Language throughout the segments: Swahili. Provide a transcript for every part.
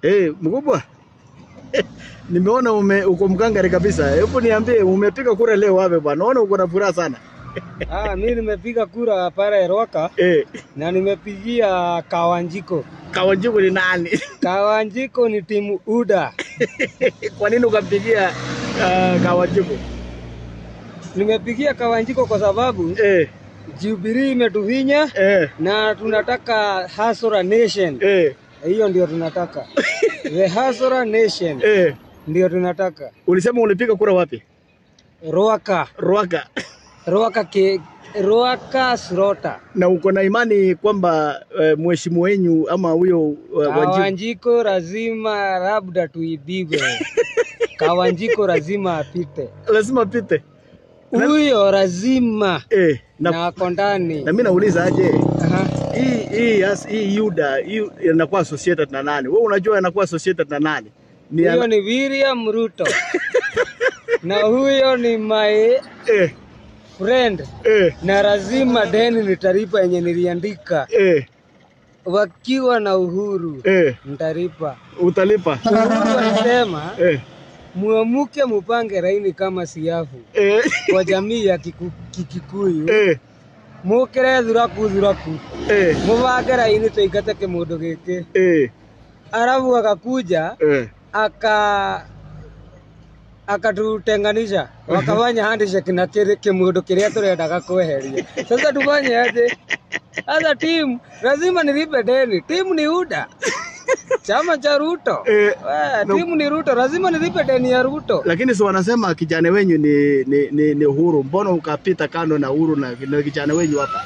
Eh, mkubwa. Nimeona ume uko mkangari kabisa. Hebu niambie umepiga kura leo wapi bwana? Naona uko na furaha sana. Ah, mi nimepiga kura pale Rwaka Eh, na nimepigia Kawanjiko. Kawanjiku ni nani? Kawanjiko ni timu UDA. Kwa nini ukampigia uh, Kawanjiku? Nimepigia Kawanjiko kwa sababu Eh, Jubilee imetuvinya eh, na tunataka Hasora Nation. eh, Hiyo ndio tunataka. The Hasora Nation eh. ndio tunataka. Ulisema ulipiga kura wapi? Rwaka. Rwaka. Rwaka ke Rwaka Srota. Na uko na imani kwamba uh, mheshimiwa wenyu ama huyo uh, Wanjiku Kawanjiko lazima labda tuibiwe. Kawanjiko lazima apite. lazima pite. Huyo lazima Eh, na, na ako ndani. na mimi nauliza aje Aha. hii hii yes, hii Yuda hii inakuwa associated na nani? Wewe unajua inakuwa associated na nani? Ni Huyo ana, ni William Ruto na huyo ni my eh, friend, eh, na lazima deni nitalipa yenye niliandika eh, wakiwa na uhuru eh, nitalipa. utalipa Uhuru alisema eh, muamuke mupange laini kama siafu eh, kwa jamii ya Kiku- Kikikuyu eh, mukire thuraku thuraku eh, mubange laini tuingate kimundu giki eh, arabu akakuja eh. aka akatutenganisha wakafanya handshake na kile kimundu kiria turendaga kweheria. Sasa tufanye aje? Sasa timu lazima nilipe deni. Timu ni UDA, chama cha Ruto. Eh, Eh, timu ni Ruto, lazima nilipe deni ya Ruto. lakini si wanasema kijana wenyu ni, ni, ni, ni Uhuru. Mbona ukapita kando na Uhuru na, na kijana wenyu hapa?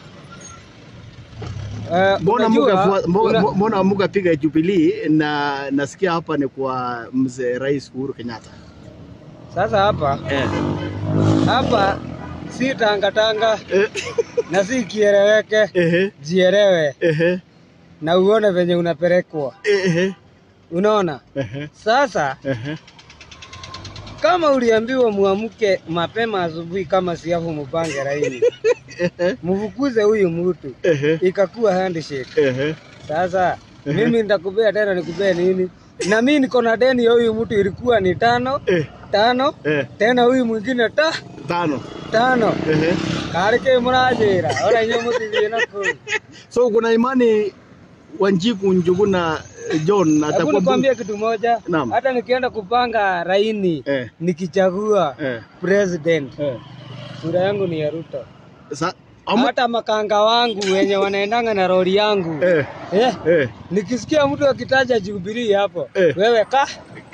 Eh, Mbona unajua, muka mbona, una- mbona mukapiga Jubilee na nasikia hapa ni kwa mzee Rais Uhuru Kenyatta. Sasa hapa Eh. hapa si tangatanga Eh. na si kieleweke, Ehe. jielewe Ehe. na uone venye unapelekwa. Ehe. Unaona? Ehe. Sasa Ehe. kama uliambiwa muamke mapema asubuhi kama siafu mupange laini, Ehe. mfukuze huyu mtu, Ehe. ikakuwa handshake. Ehe. Sasa mimi nitakupea tena, nikupea nini? Na mimi niko na deni ya huyu mtu ilikuwa ni tano Eh. tano, Eh. tena huyu mwingine ta Tano. tano Ehe. karike murajira ora inyo mutithie naku So kuna imani Wanjiku Njuguna eh, John Hebu atakuwa nikwambie kitu moja, Naam. hata nikienda kupanga laini Eh. nikichagua Eh. president, Eh. sura yangu ni ya Ruto. Sa ama hata makanga wangu wenye wanaendanga na lori yangu eh. eh, Eh. nikisikia mtu akitaja Jubilee hapo Eh. wewe ka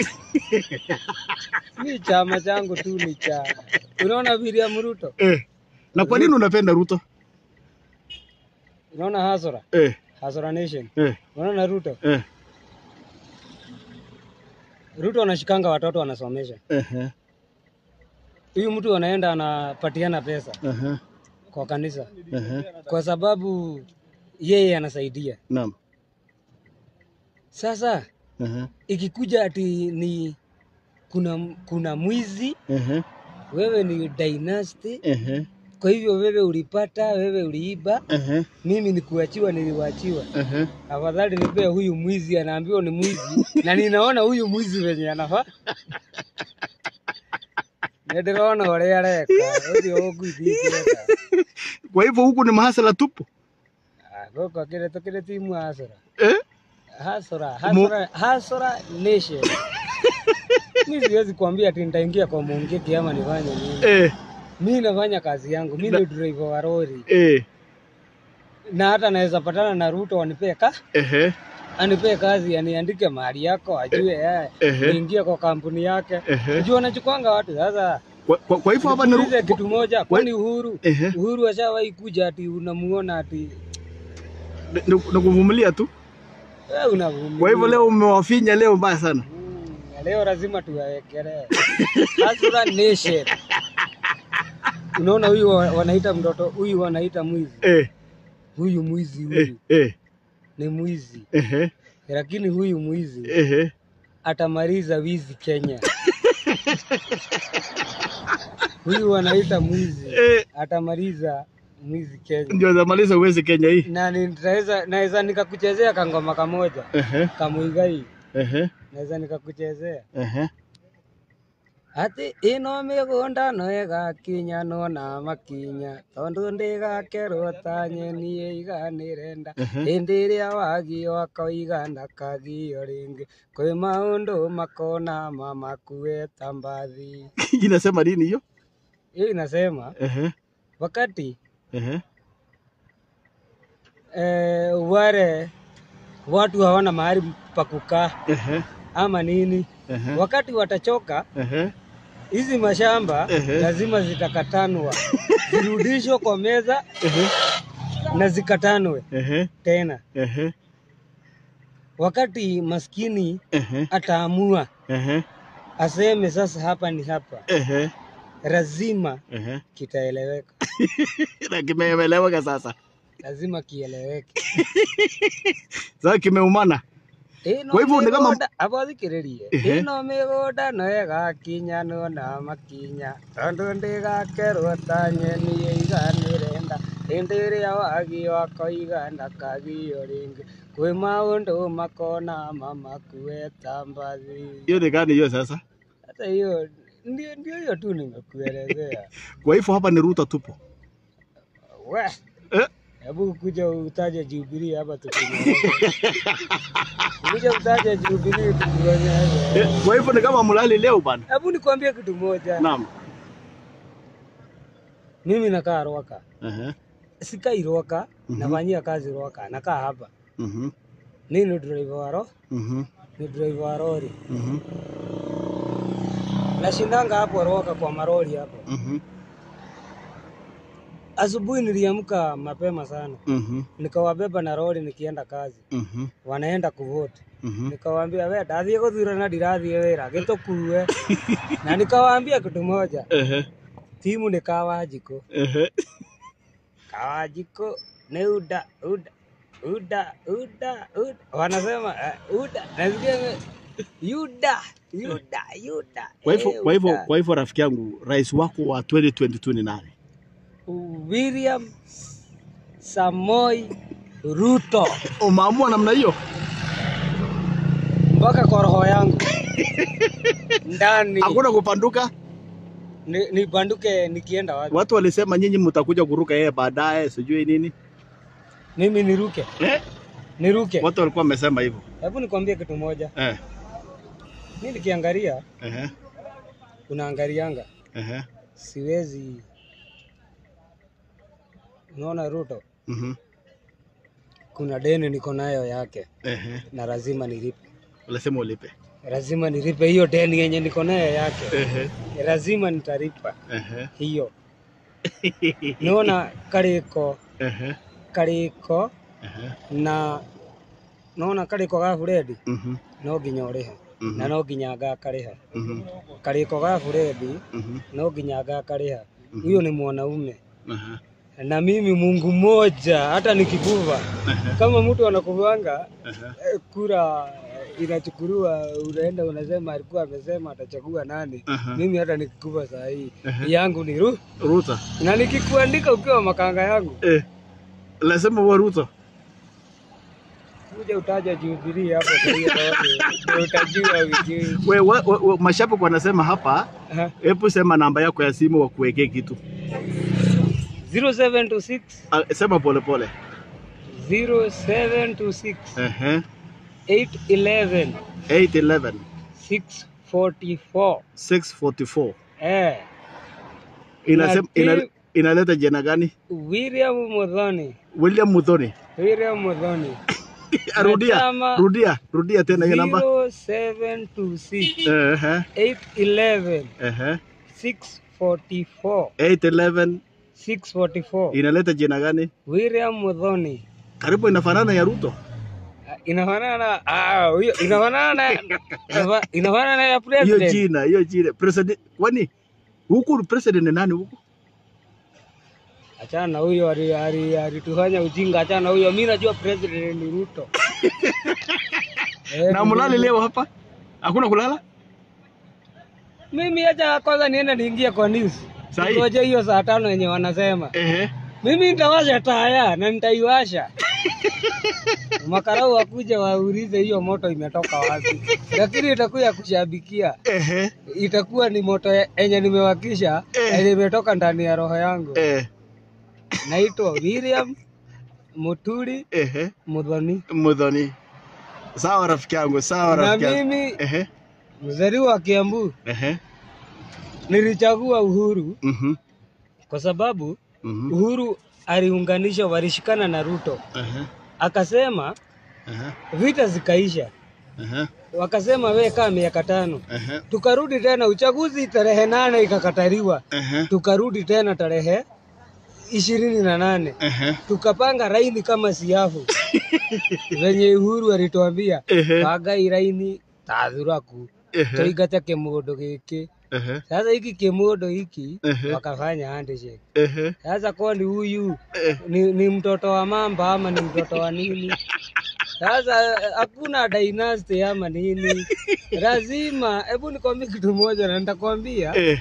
mi chama changu tu ni cha unaona William Ruto, Eh. Na kwa nini unapenda Ruto? unaona Hasora Eh. Hasora Nation, Eh. unaona Ruto. Eh. Ruto anashikanga watoto anasomesha, Ehe. huyu mtu anaenda anapatiana pesa Ehe. kwa kanisa Ehe. kwa sababu yeye anasaidia. Naam. Sasa Ehe. ikikuja ati ni kuna kuna mwizi Ehe. wewe ni dynasty, Ehe. kwa hivyo wewe ulipata, wewe uliiba, Ehe. mimi ni kuachiwa, niliwachiwa. Ehe. Afadhali nipee huyu mwizi, anaambiwa ni mwizi na ninaona huyu mwizi venye anafaa nĩndĩrona ũrĩa areka ũcio ũngũithingĩka Kwa hivyo huku ni mahasala tupu. gũkũ kĩrĩ tũkĩrĩ timu hasora Eh? hasora hasora hasora nation mi siwezi kuambia ati nitaingia kwa Mungiki ama nifanye nini. Eh. Mi nafanya kazi yangu, mi ni driver wa lori Eh. na hata naweza patana na Ruto anipee ka Ehe. anipee kazi aniandike mahali yako ajue eh, Ehe. niingie kwa kampuni yake Ehe. juu anachukwanga watu sasa. Kwa, kwa, kwa hivyo hapa ni Niulize Ru- kitu moja, kwani Uhuru Ehe. Uhuru ashawahi kuja ati unamuona ati ni, ni ni kuvumilia tu. wewe unavumilia. Kwa hivyo leo umewafinya leo mbaya sana. Mm, leo lazima tuwawekelee Hasura Nation. Unaona huyu wa- wanaita mtoto huyu wanaita mwizi, Eh. huyu mwizi Eh. huyu Eh. ni mwizi, Ehe. lakini huyu mwizi Ehe. atamaliza wizi Kenya. huyu wanaita mwizi Eh. atamaliza mwizi Kenya, Ndio zamaliza uwezi Kenya hii. na nitaweza naweza nikakuchezea kangoma kamoja Ehe. kamuigai Ehe. naweza nikakuchezea Ehe. ati ino migunda no igakinya no na makinya tondu ndigakerwo ta nyeni iganirenda Ehe. hindi iria wagio akoiga ndakagio ringi kwi maundu makona mamakuwe ta mbathi Inasema nini hiyo? hiyo inasema Ehe. wakati Ehe. eh, wale watu hawana mahali pa kukaa Ehe. ama nini Ehe. wakati watachoka Ehe. hizi mashamba Ehe. lazima zitakatanwa zirudishwe kwa meza Ehe. na zikatanwe Ehe. tena Ehe. wakati maskini Ehe. ataamua Ehe. aseme sasa hapa ni hapa Ehe. lazima Ehe. kitaeleweka Na kimeeleweka sasa. lazima kieleweke Sasa kimeumana. Ĩno Kwa hivyo ni kama- mĩgũnda- aba thikĩrĩrie Ehe. ĩno mĩgũnda no ĩgakinya no na makinya tondũ ndĩgakerwo ta nyeni ĩiganĩrenda hĩndĩ ĩrĩa wagio akoiga ndakagio rĩngĩ kwĩ maũndũ makona mamakue ta mbathi Hiyo ni gani hiyo sasa? hata hiyo ndio ndio hiyo tu nimekuelezea Kwa hivyo hapa ni Ruto tupo. we Eh? hebu kuja utaje Jubilee hapa tukunyonyeshe kuja utaje Jubilee tukuonyeshe Eh, Kwa hivyo ni kama mlali leo bana. Hebu nikwambie kitu moja. Naam. Mimi nakaa Rwaka. Ehe. Sikai Rwaka, Mhm. nafanyia kazi Rwaka. Nakaa hapa. Mhm. Mimi ni driver wa ro, Mhm. ni driver wa lori. Mhm. Nashindanga hapo Rwaka kwa maroli hapo. Mhm. Asubuhi niliamka mapema sana. Mhm. Nikawabeba na lori nikienda kazi. Mhm. Wanaenda kuvote. Mhm. Nikawaambia we ndathie guthurana ndirathie wira gitukue. na nikawaambia kitu moja. Ehe. Timu ni Kawajiko. Ehe. Kawajiko ni uda uda uda uda uda wanasema uh, uda nasikia ime- yuda yuda yuda Kwa hivyo eh, kwa hivyo Uda. kwa hivyo rafiki yangu rais wako wa 2022 ni nani? William Samoi Ruto Umeamua namna hiyo? mpaka kwa roho yangu ndani Hakuna kupanduka. ni- nibanduke nikienda wapi Watu walisema nyinyi mtakuja kuruka yeye baadaye, sijui nini. mimi niruke Eh? niruke Watu walikuwa wamesema hivyo. hebu nikwambie kitu moja Eh. mi nikiangalia Ehe. unaangalianga Ehe. siwezi unaona Ruto Mhm. kuna deni niko nayo yake Ehe. na lazima nilipe, Walisema ulipe. lazima nilipe hiyo deni yenye niko nayo yake, Ehe. lazima nitalipa Ehe. hiyo. Naona kariko Ehe. kariko Ehe. na naona kariko ga Furedi Mhm. no nginya ũrĩhe Mhm. na no nginya ngakarĩha Mhm. kariko ga Furedi Mhm. no nginya ngakarĩha. Huyo ni mwanaume Aha. na mimi Mungu moja, hata nikikufa kama mtu anakufuanga Aha. eh, kura eh, inachukuliwa, unaenda unasema alikuwa amesema atachagua nani. Aha. Mimi hata nikikufa saa hii Aha. yangu ni ru Ruto. na nikikuandika ukiwa makanga yangu, Eh. Lazima uwe Ruto. kuja utaja Jubilee hapo kwa hiyo ndio- ndio utajua wiki. We, we, we, we, mashabiki wanasema hapa, Aha. hebu sema namba yako ya simu wakuwekee kitu. 0726 Ah, Sema polepole. 0726 Ehe. 811 811 644 644. eh Inasema Na ina, ki- inaleta jina gani? William Muthoni William Muthoni. William Muthoni Rudia, chama- rudia, rudia tena hiyo namba. 0726 Ehe. 811 Ehe. 644 811 644 inaleta jina gani? William Muthoni Karibu inafanana ya Ruto. Ah, inafanana na ah, huyo inafanana na inafanana na ya Hiyo president jina, hiyo jina. President, kwani huku president ni nani huku? achana na huyo ali- ali- alitufanya ujinga achana na huyo mimi najua president ni Ruto Eh, Na mlali leo hapa? Hakuna kulala? mimi acha kwanza niende niingie kwa news Sahi. ngoje hiyo saa tano yenye wanasema Ehe. mimi nitawasha taya na nitaiwasha makarau wakuja waulize hiyo moto imetoka wapi, lakini itakuwa kushabikia, Ehe. itakuwa ni moto ye- yenye nimewakisha Eh. yenye imetoka ndani ya roho yangu. Eh. Naitwa William Muturi Ehe. Mudhoni, Mudhoni. Sawa rafiki yangu, sawa na rafiki yangu. mimi Ehe. mzaliwa wa Kiambu Ehe. nilichagua Uhuru Mhm. kwa sababu Mhm. Uhuru aliunganisha, walishikana na Ruto, Ehe. akasema Ehe. vita zikaisha, Ehe. wakasema we kaa miaka tano. Ehe. Tukarudi tena uchaguzi tarehe nane ikakataliwa, Ehe. tukarudi tena tarehe ishirini na nane Ehe. tukapanga raini kama siafu venye Uhuru alituambia Ehe. pangai raini tathuraku Ehe. tuigate kimundu giki. Ehe. Sasa hiki kimundu hiki Ehe. wakafanya handshake. Ehe. Sasa kwani huyu Eh. ni, ni mtoto wa mamba ama ni mtoto wa nini? Sasa hakuna dynasty ama nini, lazima. Hebu nikwambie kitu moja na nitakwambia. Eh.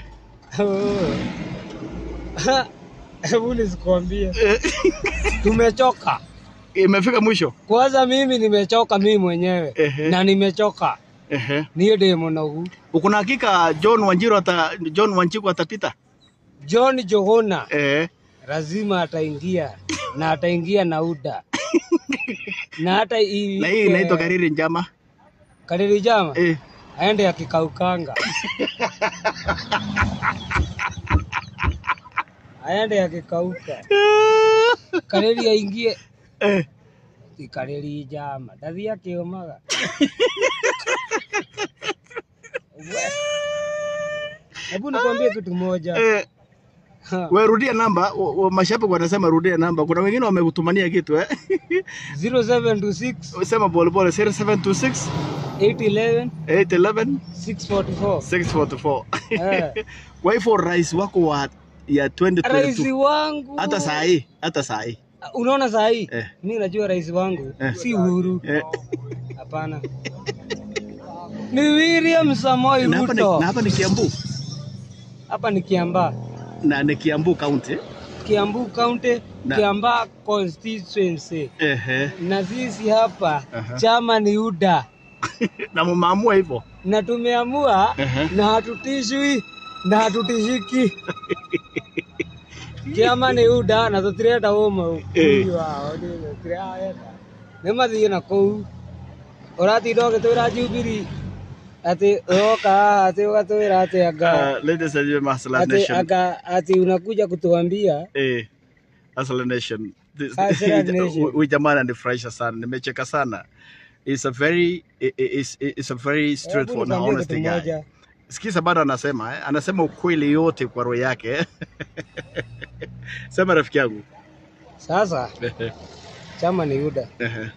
Hebu nisikwambie, Eh. tumechoka. Imefika mwisho. Kwanza mimi nimechoka mimi mwenyewe Ehe. na nimechoka Ehe. niye ndĩ mũnogu. Uko na hakika John Wanjiru ata John Wanjiku atapita? John Johona Eh. lazima ataingia na ataingia na UDA na hata hii Na hii inaitwa Kariri Njama. Kariri Jama Eh. aende akikaukanga aende akikauka Kariri aingie Eh. ti Kariri Jama ndathi akiumaga We. Hebu nikwambie kitu moja Eh. Ha, We rudia namba, wa- wa- mashabiki wanasema rudia namba. Kuna wengine wamekutumania kitu eh. 0726 Sema pole pole 0726 811 811 644 644. Eh. Kwa hivyo rais wako wa ya Rais 2022 wangu hata saa hii, hata saa hii. unaona saa hii Eh. mi najua rais wangu Eh. si Uhuru, Eh. hapana, ni William Samoei Na hapa ni, Ruto. na hapa ni Kiambu. Hapa ni Kiambaa, Na ni Kiambu County. Kiambu County, Na- Kiambaa constituency, Ehe. na sisi hapa Aha. chama ni UDA Na mmeamua hivyo. na tumeamua Ehe. na hatutishwi na hatutishiki kiama nä UDA na tå tirenda å mau Eh. wao tũtirenda nä mathiä na kå u å ratinda å gä twä ra njubiri atä oka haha atä å gatwä ra atä anga Uh, ladies and gentlemen, Hustler ati Nation. anga ati unakuja kutuambia Eh, Hustler Nation. This- Hustler Nation. Huyu- Huyu jamaa ananifurahisha sana. Nimecheka sana. It's a very i- i- it's, it's a very straightforward na Hebu nikwambie honest kitu guy. moja. Sikiza bado anasema eh? Anasema ukweli yote kwa roho yake. Sema rafiki yangu. sasa chama ni UDA Ehe,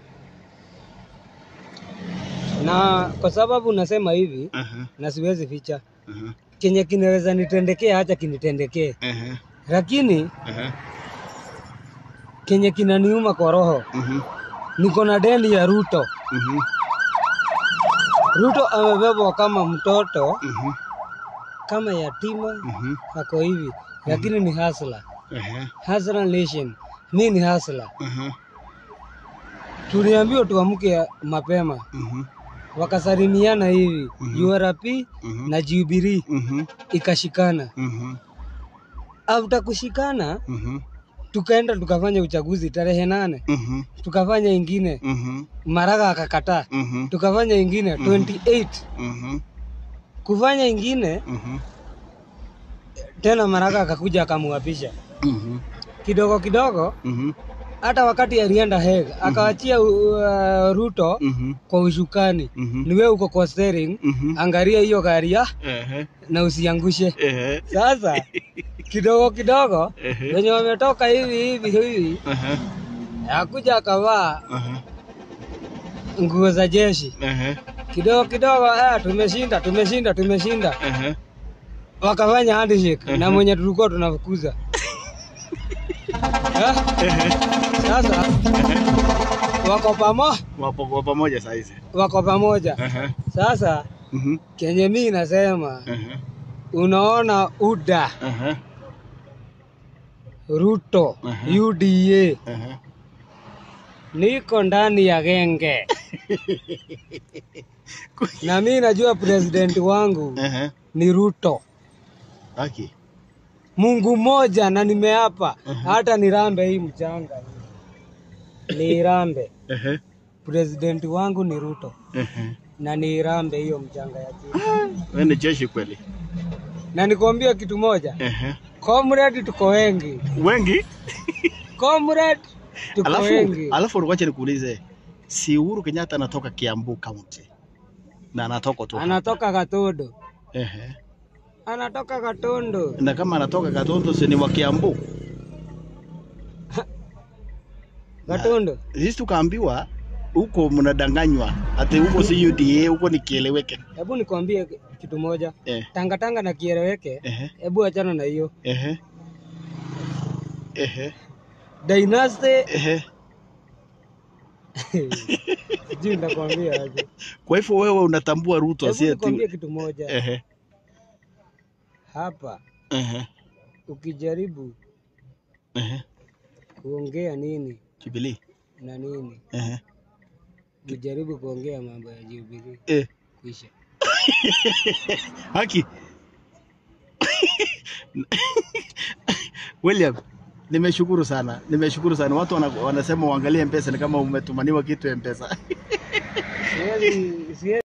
na kwa sababu nasema hivi ehe, na siwezi ficha ehe, kenye kinaweza nitendekea hacha kinitendekee ehe, lakini ehe, kenye kinaniuma kwa roho mhm, niko na deni ya Ruto. mhm, Ruto amebebwa kama mtoto, mhm, kama yatima, mhm, ako hivi, lakini ni hasla, ehe, hasla nation. Mi ni hasla. ehe, Tuliambiwa tuamke mapema, mhm, wakasalimiana hivi Mhm. URP mhm, na Jubilee mhm, ikashikana. mhm, After kushikana, mhm, tukaenda tukafanya uchaguzi tarehe nane, mhm, tukafanya ingine, mhm, Maraga akakataa, mhm, tukafanya ingine 28 mhm, kufanya ingine mhm, tena, Maraga akakuja akamuapisha mhm, kidogo kidogo mhm, hata wakati alienda Hague akawachia uh, Ruto mhm, kwa ushukani, mhm, ni wewe uko kwa steering, mhm, angalia hiyo gari ya ehe, na usiangushe. ehe, Sasa kidogo kidogo ehe, wenye wametoka hivi hivi hivi, ehe, akuja akavaa ehe, nguo za jeshi ehe, kidogo kidogo, ah, tumeshinda tumeshinda tumeshinda, ehe. wakafanya handshake na mwenye tulikuwa tunafukuza Eh? Sasa wako pamo Wapo kwa pamoja saa hizi. wako pamoja. Ehe, Sasa mhm, kenye mi nasema ehe, unaona UDA ehe, Ruto Mhm. UDA ehe, niko ndani ya genge na mi najua president wangu Ehe. ni Ruto, Haki. Mungu mmoja, na nimeapa hata nirambe hii mchanga niirambe. Ehe. President wangu ni Ruto Ehe. na niirambe hiyo mchanga ya chini. Wewe ni jeshi kweli. Na nikwambia kitu moja, Ehe. comrade, tuko wengi Wengi? comrade, tuko Alafu wengi. alafu wacha nikuulize. Si Uhuru Kenyatta anatoka Kiambu County. Na anatoka tu. hapa. Anatoka Katondo, Ehe. anatoka Katondo. Na kama anatoka Katondo si ni wa Kiambu. Katondo Sisi tukaambiwa huko mnadanganywa. Ati huko si UDA, huko ni kieleweke. Hebu nikwambie kitu moja, Eh. tangatanga na kieleweke. Ehe. Hebu achana na hiyo Ehe. Ehe. dynasty, Ehe. sijui nitakwambia aje. Kwa hivyo wewe unatambua Ruto Hebu si nikwambie ati kitu moja, Ehe. hapa Ehe. ukijaribu Ehe. kuongea nini Jubilee. na nini, Ehe. ukijaribu kuongea mambo ya Jubilee Eh. kuisha. Haki. William, nimeshukuru sana, nimeshukuru sana. Watu wana, wanasema uangalie Mpesa ni kama umetumaniwa kitu Mpesa. Siwezi siwezi